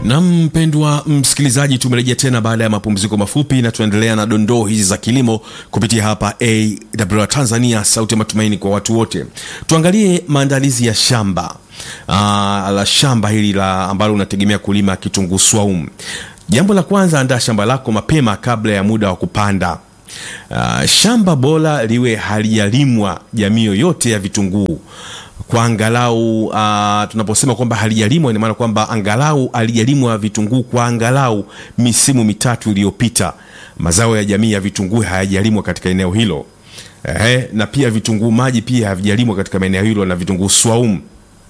Na mpendwa msikilizaji, tumerejea tena baada ya mapumziko mafupi, na tunaendelea na dondoo hizi za kilimo kupitia hapa AWR Tanzania, sauti ya matumaini kwa watu wote. Tuangalie maandalizi ya shamba aa, la shamba hili la ambalo unategemea kulima kitunguu swaumu. Jambo la kwanza, andaa shamba lako mapema kabla ya muda wa kupanda. Uh, shamba bora liwe halijalimwa jamii yoyote ya vitunguu kwa angalau uh, tunaposema kwamba halijalimwa ina maana kwamba angalau halijalimwa vitunguu kwa angalau misimu mitatu iliyopita. Mazao ya jamii ya vitunguu hayajalimwa katika eneo hilo eh, na pia vitunguu maji pia havijalimwa katika maeneo hilo na vitunguu swaumu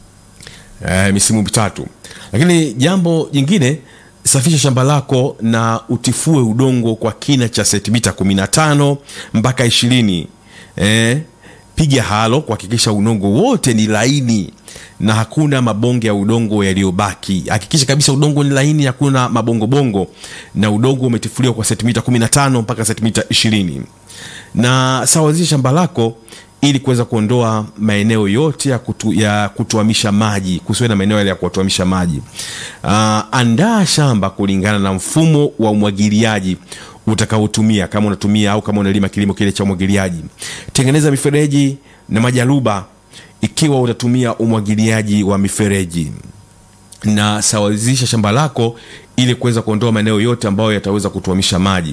eh, misimu mitatu. Lakini jambo jingine safisha shamba lako na utifue udongo kwa kina cha sentimita 15 mpaka 20. Eh, piga halo kuhakikisha udongo wote ni laini na hakuna mabonge ya udongo yaliyobaki. Hakikisha kabisa udongo ni laini, hakuna mabongobongo, na udongo umetifuliwa kwa sentimita 15 mpaka sentimita 20. Na sawazisha shamba lako ili kuweza kuondoa maeneo yote ya, kutu, ya kutuamisha maji, kusiwe na maeneo yale ya kutuamisha maji. Uh, andaa shamba kulingana na mfumo wa umwagiliaji utakaotumia, kama unatumia au kama unalima kilimo kile cha umwagiliaji. Tengeneza mifereji na majaruba ikiwa utatumia umwagiliaji wa mifereji, na sawazisha shamba lako ili kuweza kuondoa maeneo yote ambayo yataweza kutuamisha maji.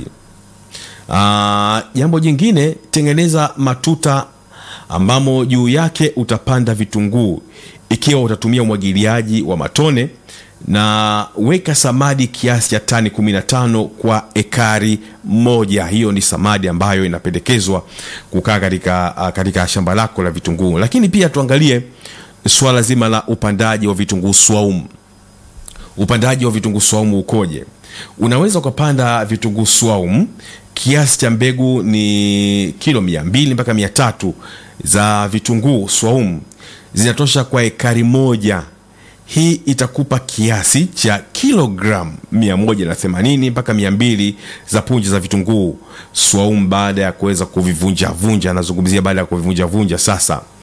Uh, jambo jingine, tengeneza matuta ambamo juu yake utapanda vitunguu ikiwa utatumia umwagiliaji wa matone, na weka samadi kiasi cha tani 15 kwa ekari moja. Hiyo ni samadi ambayo inapendekezwa kukaa katika, katika shamba lako la vitunguu. Lakini pia tuangalie swala zima la upandaji wa vitunguu swaumu. Upandaji wa vitunguu swaumu ukoje? Unaweza ukapanda vitunguu swaumu kiasi cha mbegu ni kilo mia mbili mpaka mia tatu za vitunguu swaumu zinatosha kwa ekari moja. Hii itakupa kiasi cha kilogramu 180 mpaka 200 za punje za vitunguu swaumu baada ya kuweza kuvivunja vunja. Anazungumzia baada ya kuvivunja vunja. Sasa